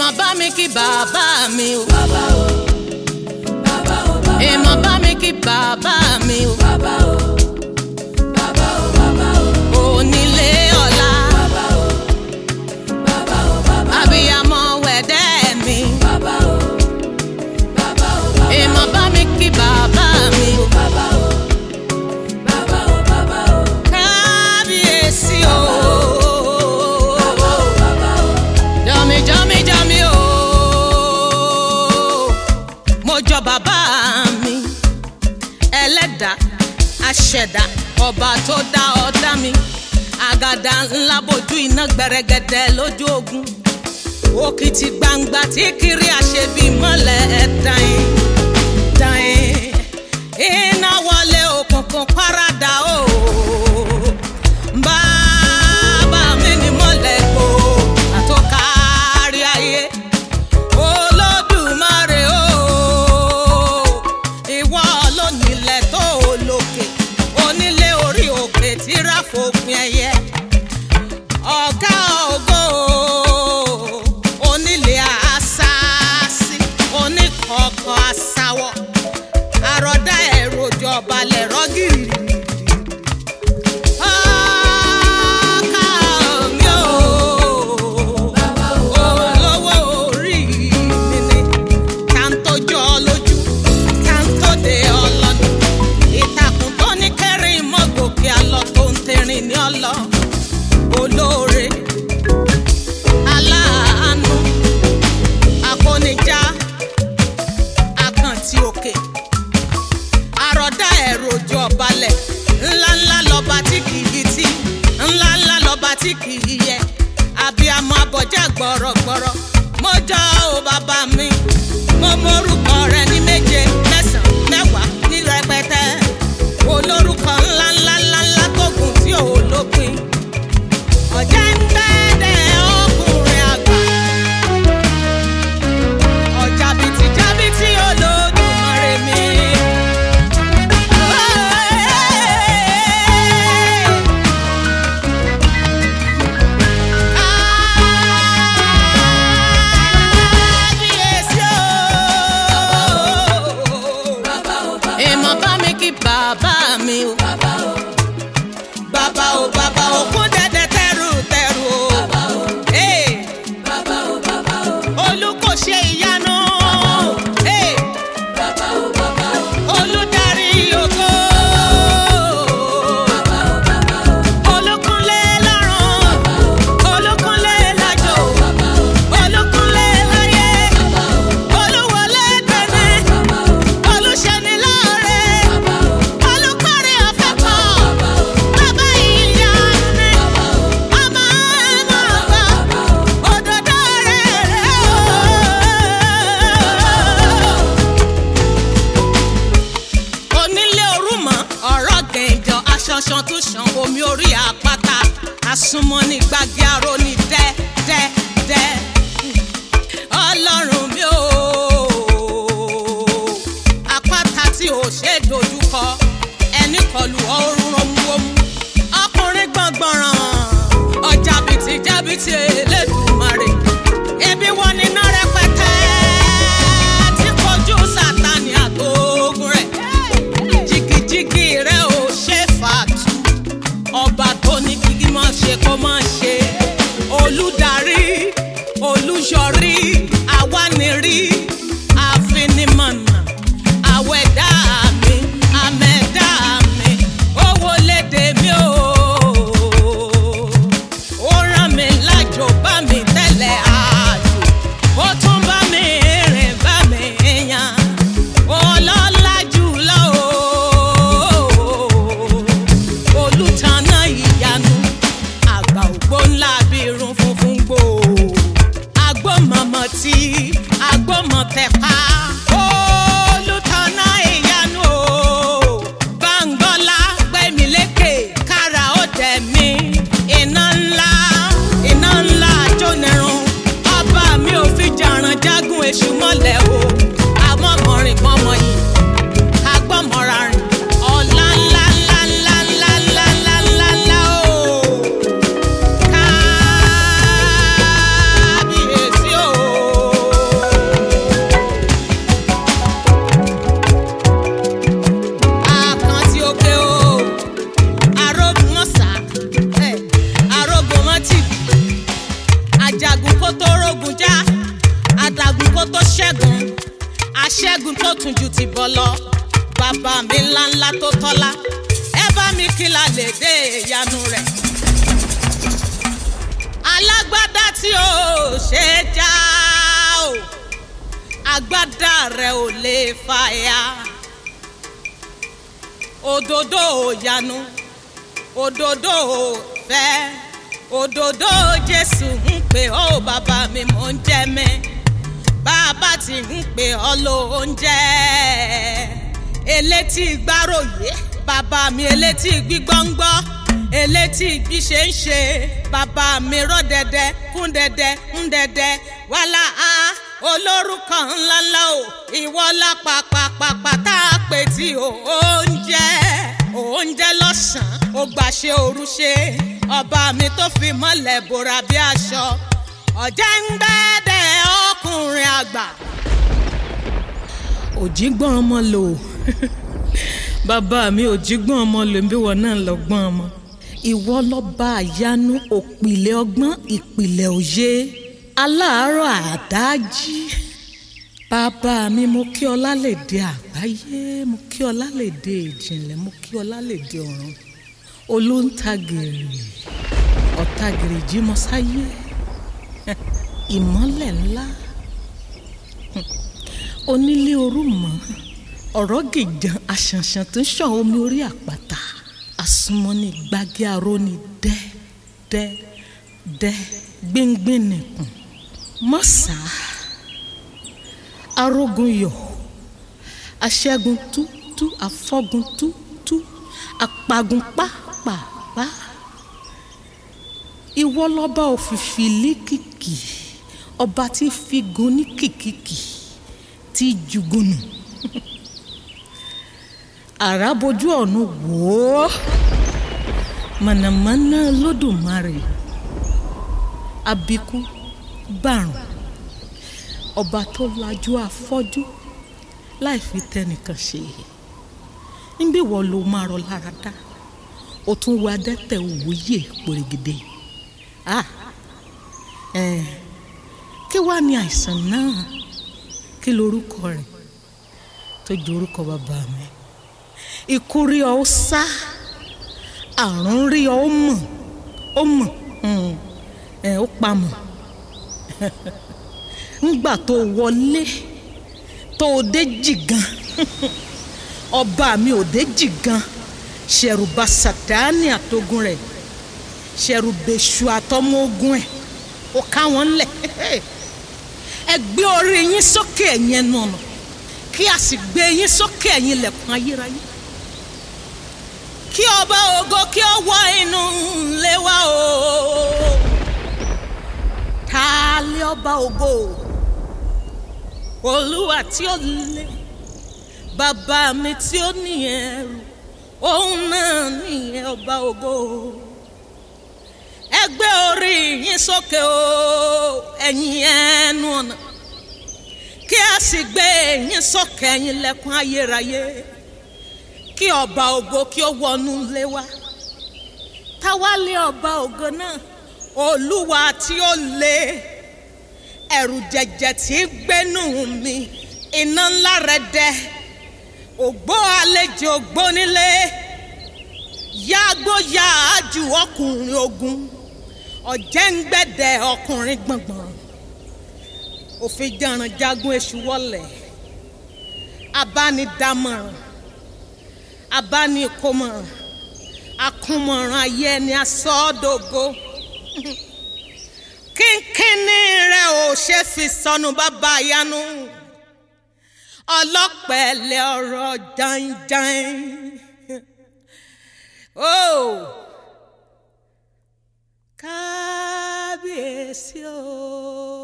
èèmọ̀ bá mi kí bàbá mi o. bàbá o bàbá o bàbá èèmọ̀ bá mi kí bàbá mi o. bàbá o bàbá o bàbá o onílé ọ̀la bàbá o bàbá o bàbá abiyamọ wẹ̀dẹ́ mi. bàbá o bàbá o bàbá èèmọ̀ bá mi kí bàbá mi o. bàbá o bàbá o bàbá o kábíyèsí o. bàbá o bàbá o jọmi jọmi jọmi o. mo jọ bàbá mi ẹlẹ́dàá aṣẹ̀dá ọba tó dá ọ̀dá mi àgàdà ńlá bojú iná gbẹrẹgẹdẹ lójú ogun òkìtì gbangba tí kiri àṣebí mọ́lẹ̀ ẹ̀dáyìn dáyìn iná wọlé òkùnkùn paradà o bàbá mi ni mọ́lẹ̀ kó àtọ́kárí ayé olódùmarè o ìwọ lónílẹ̀ tó lókè onílé orí òkè tí ráfòpin ẹyẹ ọ̀gá ògo onílé àṣàṣì oníkọ̀ọ̀kan àṣàwọ̀ àròdá ẹ̀rọ ìjọba lẹ̀rọ gírì. Ọkà mi ò olówó orí mi ni ká ń tójú ọ lójú ká ń tóde ọlọ́dún ìtàkùn tó ní kẹrin mọ́ gòkè àlọ́ tó ń tẹ̀rìn ní ọlọ́ olóore aláàánú akónijá àkàntì òkè àròdá ẹ̀rọ ojú ọbalẹ̀ ńláńlá lọ́ba tí kì í tí ńláńlá lọ́ba tí kì í yẹ abiyamọ abọjá gbọ̀rọ̀gbọ̀rọ̀ mo jọ ò bàbá mi mo mórúkọ rẹ ní méje mẹ́sàn-án mẹ́wàá ní rẹpẹtẹ olórúkọ ńláńlá ńláńlá tó gùn tí ò lópin ọ̀jẹ̀ ń gbẹ́dẹ̀ ọkùnrin àgbà ọjà bìtì jábìtì olódùmarè mi. Kábíyèsí o. bàbá o bàbá èèmọ̀ bá mi kí bàbá mi o. bàbá o bàbá o bàbá o kún dẹ́dẹ́ tẹ́rù tẹ́rù o. bàbá o Hey, bàbá o bàbá o olú kò ṣe ìyanu. Hey, bàbá o bàbá o olùdarí ògo. bàbá o bàbá o olùkúnlé lọ́rùn. olùkúnlé lájò. bàbá o olùkúnlé láyé. bàbá o olúwọlé tẹ̀lé. bàbá o olùṣẹ́ni láre. bàbá o olùkọ́rí ọ̀fẹ́ pọ̀. bàbá o bàbá ìyá mi. bàbá o ọmọ ẹ̀mọ́ ọ̀gbà. bàbá o. òdòdó rẹ̀ rẹ̀ o. onílé orúmọ ọ̀rọ̀ gẹ̀ǹjọ aṣọṣan tún ṣan omi orí àpáta àsùnmọ́ ní gbàgì aró ní dẹ́ dẹ́ dẹ́ ọlọ́run mi ò àpáta tí ò ṣe é dojúkọ ẹni kọlu ọrùn romuromu ọkùnrin gbọ̀ngbọ̀ràn ọjà bìtì jábìtì elédùnmarè ebi wọn ní iná rẹpẹtẹ tí kojú sátani àtògùn rẹ jìgìjìgì rẹ ò ṣe fàtú ọba tó ní kíkí máa ṣe kó máa ṣe olùdarí olùyọrí awánirí àfinimọ̀nà àwẹ̀dá mi àmẹ̀dá mi owó lédè mi o ó rán mi lájò bá ní kí la lè dé ìyanu rẹ̀ alágbádá tí ó ṣe já o agbádá rẹ̀ ò lè fàya òdòdó ìyanu òdòdó fẹ́ òdòdó jésù ń pè ọ́ bàbá mi mò ń jẹ́ mi bàbá ti ń pè ọ́ lóúnjẹ elétí gbáròyé bàbá mi elétí gbígbọ́ngbọ́ elétí bí ṣe ń ṣe bàbá mi rọ́ dẹ́dẹ́ kún dẹ́dẹ́ ń dẹ́dẹ́ wàhálà á olórúkọ ńláńlá o ìwọ lápapàpàpà tá a pè tí o oúnjẹ oúnjẹ lọ́sàn-án ó gbàṣẹ òru ṣe ọba mi tó fi mọ́lẹ̀ bòrà bí aṣọ ọ̀jẹ̀ ń gbẹ́dẹ̀ ọkùnrin àgbà. òjìgbọ́n ọmọ lò bàbá mi òjìgbọ́n ọmọ lò ń bí wọn náà lọ gbọ́n ọmọ. ìwọ lọ́ba àyanu òpìlẹ̀ ọgbọ́n ìpìlẹ̀ òye aláàárọ̀ àdájí. bàbá mi mo kí ọ lálẹ́dẹ àgbáyé mo kí ọ lálẹ́dẹ ìjìnlẹ̀ mo kí ọ lálẹ́dẹ ọ̀run olóńtagìrì ọ̀tagìrì jímọ̀sáyé ìmọ́lẹ̀ ńlá onílé orúmọ̀ ọ̀rọ̀ gìjan àṣànṣàn tó ń ṣàn omi orí àpáta àsùnmọ́ni gbági aróni dẹ́ dẹ́ dẹ́ gbíngbín nìkùn mọ́sà arógun yọ̀ aṣẹ́gun tútú afọ́gun tútú apagun pápápá ìwọ lọ́ba òfìfì líkìkì ọba tí figun ní kìkìkì tí jugunu àràbójú ọ̀nù wò ó mànàmáná lódùmarè abikú gbàrùn ọba tó lajú afọ́jú láì fi tẹnìkan ṣe níbí wọ́n ló máa rọ lára dá o tún wo adẹ́tẹ̀ òwúyè pòrègèdè ah ẹ̀ kí wàá ní àìsàn náà kí lorúkọ rẹ̀ tó ju orúkọ bàbá mi ikú rí ọ ó sá àrùn rí ọ ó mọ̀ ó mọ̀ ẹ̀ ó pamọ́ ńgbà tó wọlé tó o dé jìgan ọba mi ò dé jìgan ṣẹ̀rùbà sàtáni àtogun rẹ̀ ṣẹ̀rùbẹ̀ṣù àtọmọ ogun ẹ̀ ó ká wọn lẹ̀ ẹ gbé orí yín sókè ẹ̀yin ẹnu ọ̀nà kí a sì gbé yín sókè ẹ̀yin ilẹ̀kùn ayérayé kí ọba ògo kí ó wọ inú ilé wa o ta lé ọba ògo olúwa tí ó lé bàbá mi tí ó ní ẹrù òun náà nìyẹn ọba ògo ẹ gbé orí yín sókè o ẹ̀yin ẹnu ọ̀nà kí a sì gbé yín sókè ẹ̀yin lẹ́kùn ayérayé kí ọba ògo kí ó wọnú ilé wa táwa lé ọba ògo náà olúwa tí ó lé ẹ̀rù jẹ̀jẹ̀ tí gbénú mi iná ńlá rẹ̀ dẹ́ ògbó àlejò ògbónílé yàgbó yàájú ọkùnrin ogun ọ̀jẹ̀ǹgbẹ̀dẹ̀ ọkùnrin gbọ̀ngbọ̀n òfin jẹran jagun èṣù wọlẹ̀ abánidámọ̀ràn abánikómọ̀ràn akúnmọ̀ràn ayé ẹni asọ́dọ̀gọ́ kínkínní rẹ̀ ò ṣe fi sọnù bàbá yanu ọlọ́pẹ̀lẹ̀ ọ̀rọ̀ jàǹjàǹ ó kábíyèsí o.